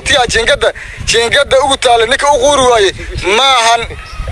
qaxootiga jiingada jiingada ugu taala ninka u quuri waaye maahan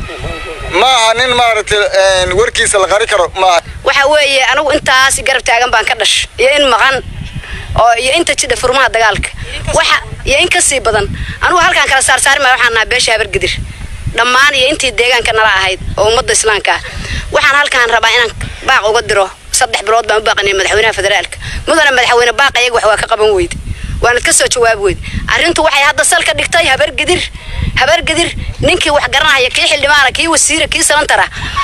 maaha nin maaragtay warkiisa la qari karo maaha waxa weeye anigu intaas garab taagan baan ka dhash iyo in maqan oo iyo inta jidha furmaha dagaalka waxa iyo in ka sii badan anigu halkaan kala saarsaari maayo waxaan nahaa beesha habargedir dhammaan iyo intii deegaanka nala ahayd oo ummadda islaamka ah waxaan halkaan rabaa inaan baaq uga diro saddex bilood baan u baaqanay madaxweynaha federaalka mudane madaxweyne baaq iyaga wax waa ka qaban weyde waanad ka soo jawaab weyd arrintu waxay hadda salka dhigtay habargedir habargedir ninkii wax garanaya kii xildhibaana kii wasiira kii salantara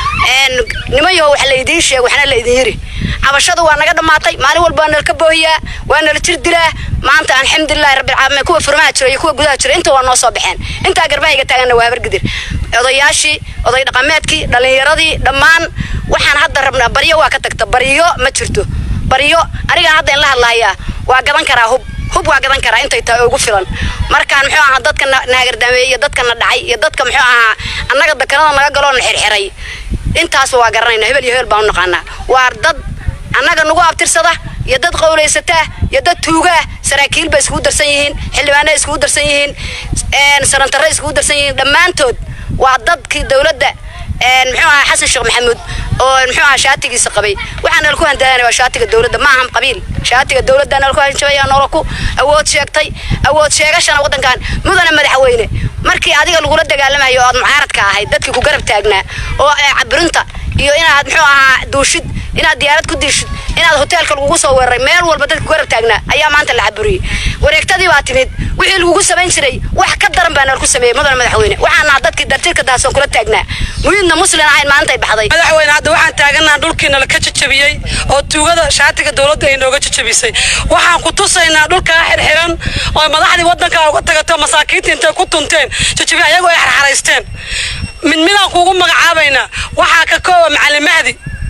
nimayaho wax laydiin sheeg waxna laydin yiri cabashadu waa naga dhammaatay maalin walba waa nalka boohiyaa waa nala jir dilaa maanta alxamdulilahi rabbilcaalamiin kuwa furmaha jira iyo kuwa gudaha jira inta waa noo soo baxeen intaa garbahayga taaganna waa habargedir odayaashii oday dhaqameedkii dhallinyaradii dhammaan waxaan hadda rabnaa baryo waa ka tagta baryo ma jirto baryo anigaan hadda in la hadlahayaa waa gadan karaa hub hub waa gadan karaa intay tahay ugu filan markaan muxuu ahaa dadka naagardaameeyey iyo dadka na dhacay iyo dadka muxuu ahaa annaga dakanada naga galoo na xirxiray intaasba waa garanayna hebel iyo hebel baan u naqaanaa waa dad annaga nagu abtirsada iyo dad qowlaysataa iyo dad tuugaa saraakiil bay iskugu darsan yihiin xildhibaana iskugu darsan yihiin sarantarre iskugu darsan yihiin dhammaantood waa dadkii dowladda muxuu ahaa xasan sheekh maxamuud oo muxuu ahaa shaatigiisa qabay waxaa nala ku handaaana waa shaatiga dowladda ma ahan qabiil shaatiga dowladda nala ku hanjabaya noola ku awood sheegtay awood sheegashana waddankan mudane madaxweyne markii adiga lagula dagaalamayo oo aad mucaaradka ahayd dadkii ku garab taagnaa oo cabirinta iyo inaad muxuu ahaa duushid inaad diyaarad ku diishid inaad hoteelka lagugu soo weeraray meel walba dadka ku garab taagnaa ayaa maanta la caburiyey wareegtadii baa timid wixii lagugu samayn jiray wax ka daran baa nala ku sameeyey mudane madaxweyne waxaan naha dadkii dartirka daahsoon kula taagnaa muhiidna muslin ahayn maantay baxday madaxweyne hadda waxaan taagannaha dhulkiina laka jajabiyey oo tuugada shaatiga dowladda ay nooga jajabisay waxaan ku tusaynaa dhulkaa xirxiran oo madaxdii waddankaa uga tagatay masaakiinta intay ku tunteen jajabi ayagoo ay xarxaraysteen mid midaan kuugu magacaabaynaa waxaa ka kooba macalin mahdi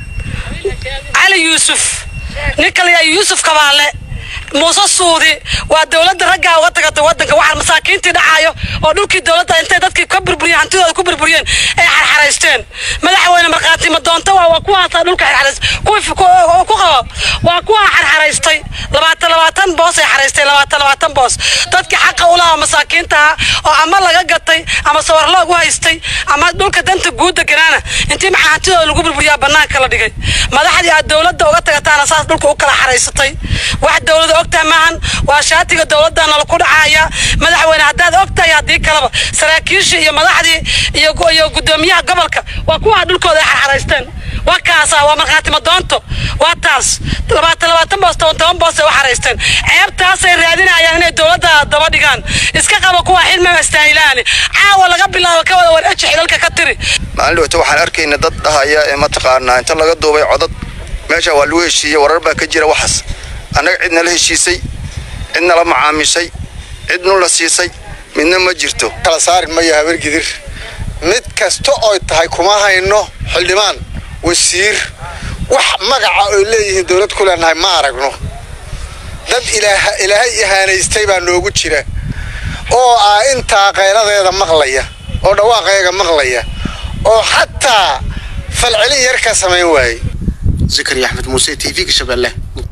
cali yuusuf nin kaleyaa yuusuf kabaale muuse suudi waa dowladda raggaa uga tagatay waddanka waxaa masaakiintii dhacaayo oo dhulkii dowladda intay dadkii ka burburiyeen hantidooda ku burburiyeen ay xarxaraysteen madaxweyne markhaati ma doonta waa waa kuwaasaa dhulka xarxarays kuwii ku qabo waa kuwaa xarxaraystay labaatan labaatan boos ay xaraystay labaatan labaatan boos dadkii xaqa u lahaa masaakiintaha oo ama laga gatay ama sawar loogu haystay ama dhulka danta guud deganaana intii maxaa hantidooda lagu burburiyaa bannaanka la dhigay madaxdii aad dowladda uga tagataana saas dhulka u kala xaraysatay wax dowlada ogtahay maahan waa shaatiga dowladana laku dhacaya madaxweyne haddaad ogtahay haddii kaleba saraakiishii iyo madaxdii iyo gudoomiyaha gobolka waa kuwaa dhulkooda ay xarxaraysteen waa kaasa waa markhaati madoonto waa taas labaatan labaatan boos toban toban boos ay u xaraysteen ceebtaasay raadinayaan inay dowladda daba dhigaan iska qaba kuwa xilmama istaahilaani caawa laga bilaabo ka wada wareeji xilalka ka tiri maalin dhowta waxaan arkayna dad dhahaya ee mataqaanaa inta laga duubay codad meesha waa lagu heshiiyey warar baa ka jira waxaas annaga cidna la heshiisay cidna la macaamishay cidnu la siisay midna ma jirto kala saari maya habargidir mid kasta oy tahay kuma hayno xildhibaan wasiir wax magaca oy leeyihiin dowlad ku leenahay ma aragno dad ilaahay ihaanaystay baa noogu jira oo ah intaa qayladeeda maqlaya oo dhawaaqeega maqlaya oo xataa falcelin yar ka samayn waaye zakariya axmed muuse t v-ga shabeelle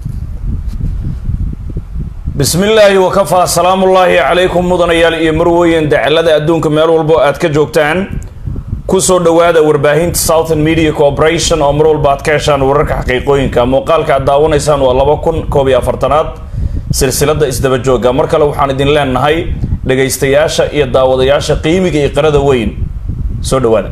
bismi illaahi wakafaa salaamullaahi calaykum mudanayaal iyo marweyn dacalada adduunka meel walbo aad ka joogtaan kusoo dhowaada warbaahinta southern media corporation oo mar walba aad ka heshaan wararka xaqiiqooyinka muuqaalka aad daawanaysaan waa laba kun koob iyo afartanaad silsilada isdaba jooga mar kale waxaan idin leenahay dhagaystayaasha iyo daawadayaasha qiimiga iyo qarada weyn soo dhawaada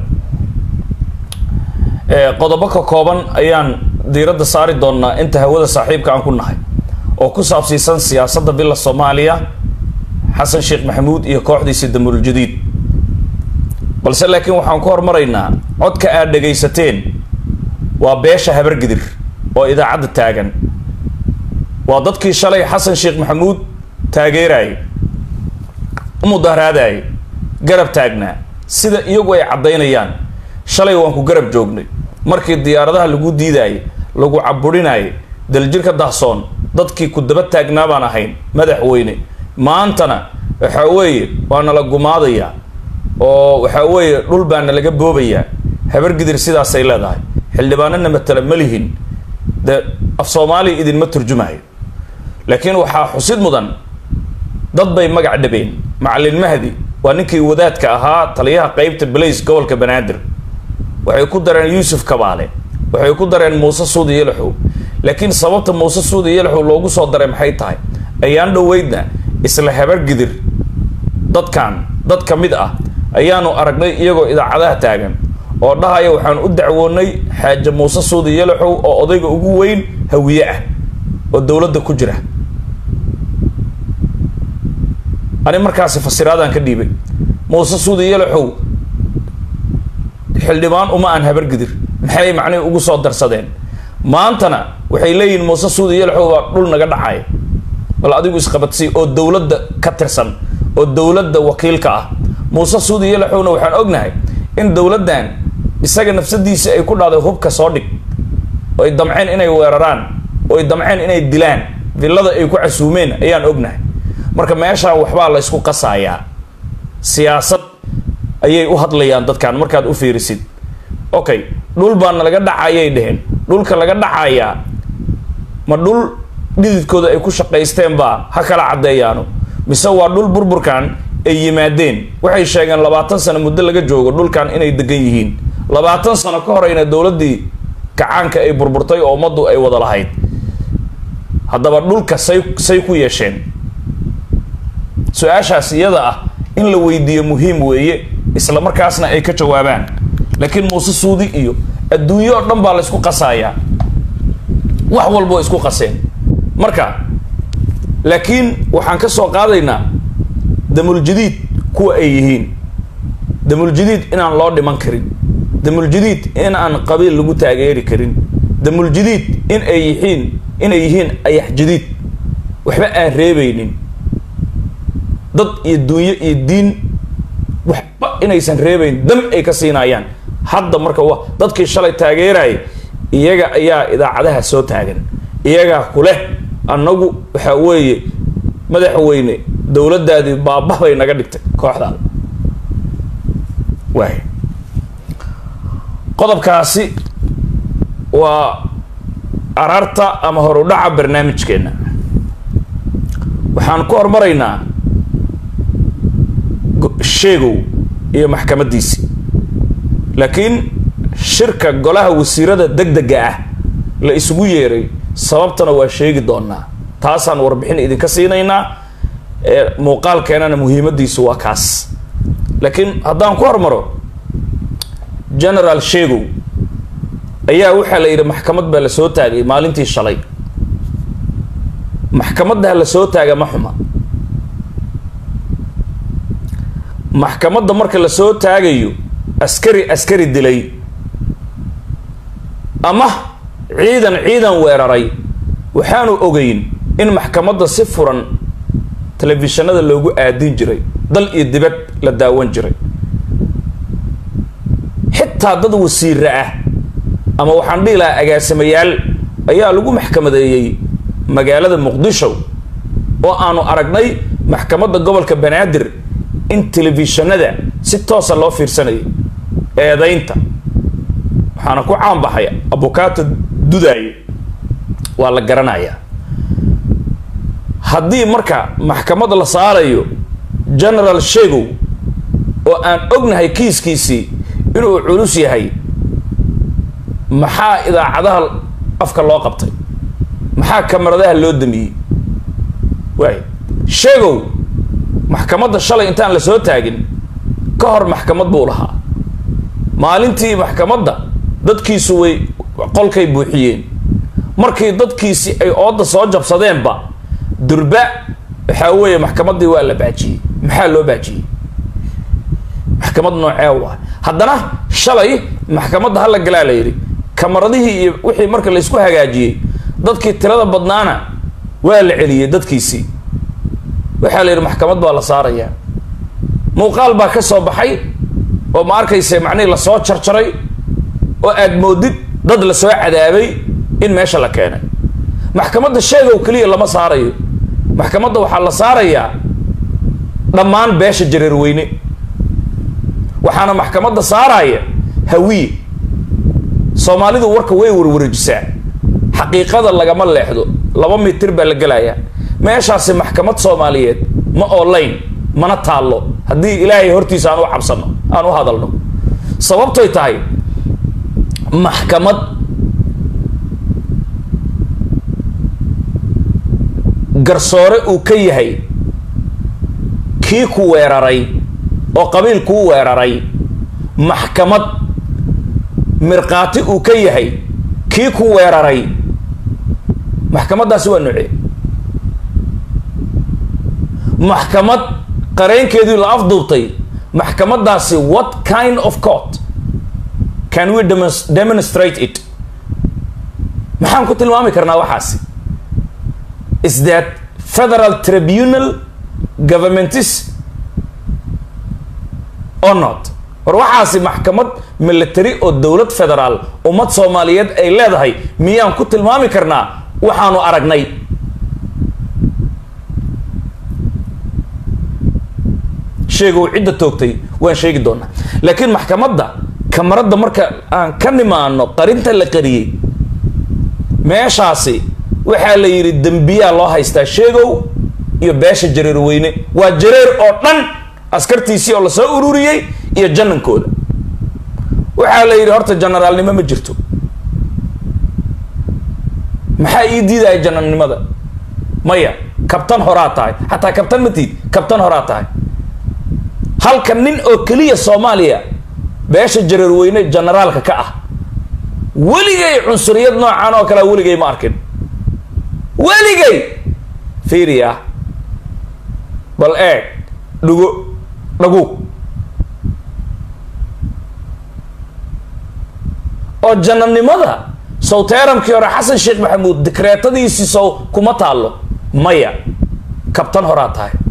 qodobo ka kooban ayaan diiradda saari doonaa inta hawada saaxiibka aan ku nahay oo ku saabsiisan siyaasadda bila soomaaliya xasan sheekh maxamuud iyo kooxdiisi damuul jadiid balse laakiin waxaan ku hormaraynaa codka aad dhagaysateen waa beesha habargidir oo idaacadda taagan waa dadkii shalay xasan sheekh maxamuud taageerayay u mudaharaadayay garab taagnaa sida iyagu ay caddaynayaan shalay waan ku garab joognay markii diyaaradaha lagu diidaayay lagu caburinayay daljirka dahsoon dadkii ku daba taagnaa baan ahayn madaxweyne maantana waxaa weeye waa nala gumaadayaa oo waxaa weeye dhul baa nalaga boobayaa habargidir sidaasay leedahay xildhibaanana matala ma lihin de af soomaaliya idinma turjumayo laakiin waxaa xusid mudan dad bay magac dhabeen macalin mahdi waa ninkii wadaadka ahaa taliyaha qeybta balays gobolka banaadir waxay ku dareen yuusuf kabaale waxay ku dareen muuse suudi yelaxow laakiin sababta muuse suudi yelaxow loogu soo daray maxay tahay ayaan dhoweydna isla habargidir dadkan dad ka mid ah ayaanu aragnay iyagoo idaacadaha taagan oo dhahaya waxaan u dacwoonay xaaje muuse suudi yelaxow oo odayga ugu weyn hawiye ah oo dowladda ku jira ani markaasi fasiraadaan ka dhiibay muuse suudi yelaxow xildhibaan uma aan habargidir maxay macnihi ugu soo darsadeen maantana waxay leeyihiin muuse suudi yelaxow baa dhul naga dhacaya bal adigu isqabadsii oo dowladda ka tirsan oo dowladda wakiilka ah muuse suudi yelaxowna waxaan ognahay in dowladdan isaga nafsadiisa ay ku dhahday hubka soo dhig oo ay damceen inay weeraraan oo ay damceen inay dilaan villada ay ku casuumeen ayaan ognahay marka meeshaan waxbaa la ysku qasayaa siyaasad ayay u hadlayaan dadkan markaad u fiirisid okay dhul baana laga dhacayay dheheen dhulka laga dhacayaa ma dhul dhididkooda ay ku shaqaysteen baa ha kala caddeeyaano mise waa dhul burburkan ay yimaadeen waxay sheegeen labaatan sano muddo laga joogo dhulkan inay degan yihiin labaatan sano ka horeyna dowladdii kacaanka ay burburtay oo ummaddu ay wada lahayd haddaba dhulka say say ku yeesheen su-aashaas iyada ah in la weydiiyo muhiim weeye isla markaasna ay ka jawaabaan laakiin muuse suudi iyo adduunyo oo dhan baa la ysku qasayaa wax walba way isku qaseen marka laakiin waxaan ka soo qaadaynaa damuljadiid kuwa ay yihiin damuljadiid inaan loo dhiman karin damuljadiid in aan qabiil lagu taageeri karin damuljadiid in ay yihiin inay yihiin ayax jadiid waxba aan reebaynin dad iyo dunyo iyo diin waxba inaysan reebayn dam ay ka siinayaan hadda marka wa dadkii shalay taageeraya iyaga ayaa idaacadaha soo taagan iyagaa kuleh annagu waxaa weeye madaxweyne dowladdaadii baaba bay naga dhigtay kooxdaada waay qodobkaasi waa ararta ama horudhaca barnaamijkeena waxaan ku hormaraynaa sheegow iyo maxkamadiisii laakiin shirka golaha wasiirada deg dega ah la isugu yeeray sababtana waa sheegi doonaa taasaan warbixin idinka siinaynaa ee muuqaalkeenana muhiimadiisu waa kaas laakiin haddaan ku hormaro generaal sheegow ayaa waxaa la yidhi maxkamad baa la soo taagay maalintii shalay maxkamadda la soo taaga ma xuma maxkamadda marka la soo taagayo askari askari dilay ama ciidan ciidan weeraray waxaanu ogeyn in maxkamadda si furan telefishinada loogu aadin jiray dal iyo dibad la daawan jiray xitaa dad wasiire ah ama waxaan dhihi lahaa agaasimayaal ayaa lagu maxkamadeeyey magaalada muqdisho oo aanu aragnay maxkamadda gobolka banaadir in telefishinada si toosa loo fiirsanayay eedaynta waxaana ku caanbaxay abukato dudaaye waa la garanayaa haddii marka maxkamad la saarayo generaal sheegow oo aan ognahay kiiskiisii inuu culus yahay maxaa idaacadaha afka loo qabtay maxaa kamaradaha loo damiyey waay sheegow maxkamadda shalay intaan la soo taagin ka hor maxkamad buu lahaa maalintii maxkamadda dadkiisu way qolkay buuxiyeen markii dadkiisi ay ooda soo jabsadeenba durba waxaa weeye maxkamaddii waa la baajiyey maxaa loo baajiyey maxkamad noocee waa haddana shalay maxkamadda hala galaa la yidhi kamaradihii iyo wixii marka laysku hagaajiyey dadkii tirada badnaana waa la celiyey dadkiisii waxaa la yidhi maxkamad baa la saarayaa muuqaal baa ka soo baxay oo ma arkayse macnihii lasoo jarjaray oo aad moodid dad lasoo cadaabay in meesha la keenay maxkamadda sheegow keliya lama saarayo maxkamadda waxaa la saarayaa dhammaan beesha jareerweyne waxaana maxkamadda saaraya hawiye soomaalidu warka way warwareejisaa xaqiiqada lagama leexdo laba mitir baa la gelayaa meeshaasi maxkamad soomaaliyeed ma oolayn mana taallo haddii ilaahay hortiisa aan u cabsano aan u hadalno sababtoy tahay maxkamad garsoore uu ka yahay kii ku weeraray oo qabiil kuu weeraray maxkamad mirkhaati uu ka yahay kii ku weeraray maxkamaddaasi waa noocee maxkamad qareenkeedii la afduubtay maxkamaddaasi what kind of court can we demonst- demonstrate it maxaan ku tilmaami karnaa waxaasi is that federal tribunal governmentis or not war waxaasi maxkamad military oo dowlad federaal ummad soomaaliyeed ay leedahay miyaan ku tilmaami karnaa waxaanu aragnay sheegow cidda toogtay waan sheegi doonaa laakiin maxkamadda kamaradda marka aan ka nimaano qarinta la qariyey meeshaasi waxaa la yidhi dembiyaa loo haystaa sheegow iyo beesha jareer weyne waa jareer oo dhan askartiisii oo lasoo ururiyey iyo janankooda waxaa la yidhi horta generaalnimo ma jirto maxaa ii diidaya janarnimada maya kabtan horaa tahay xataa kabtan ma tiid kabtan horaa tahay halka nin oo keliya soomaaliya beesha jareer weyne generaalka ka ah weligay cunsuriyad noocan oo kalea weligay ma arkin weligay fiiriya bal eeg dhugo dhagu oo jananimada sow teeramkii hore xasan sheekh maxamuud dikreetadiisii sow kuma taallo maya kabtan horaa tahay